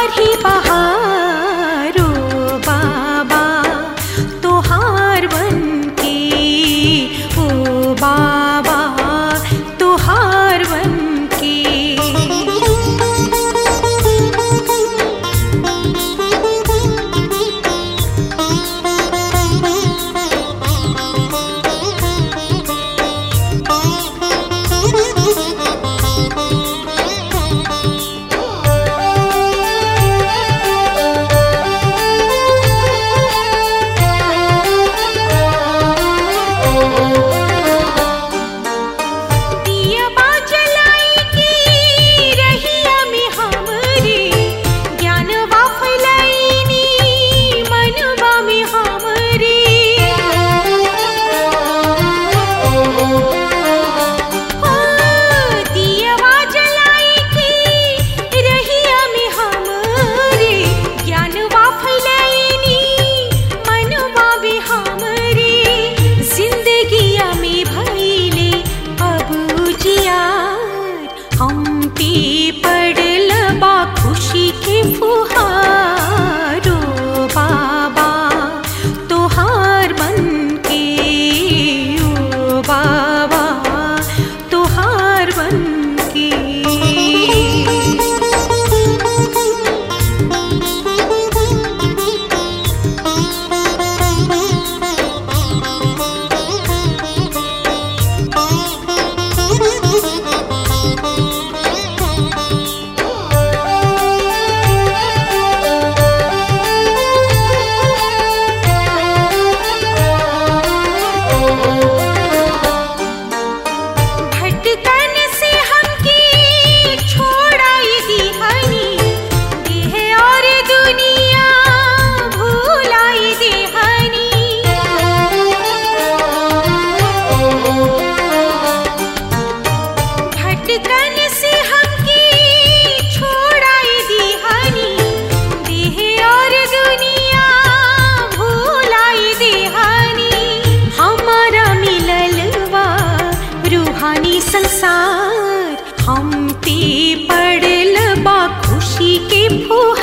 बहार ही बहारो बाबा तोहार बन के ओ बाबा तोहार बन के दिया जलाई की रहिया में हमरे ज्ञानवा फैलाइनी मनवा में हमरे हो दिया जलाई की रहिया में हमरे ज्ञानवा फैलाइनी मनवा में हमरे जिंदगिया में भइले अब जियार हम पे पड़ल बा खुशी के फुहारो बाबा तोहार बन के ओ बाबा तोहार बन के भटकन से हमके छोड़ाई दिहनी देह और दुनिया भूलाई दिहनी भटकन से हमके छोड़ाई दिहनी देह और दुनिया भूलाई दिहनी हमारा मिललवा रूहानी संसार हम पे पड़ल बा खुशी के फुहार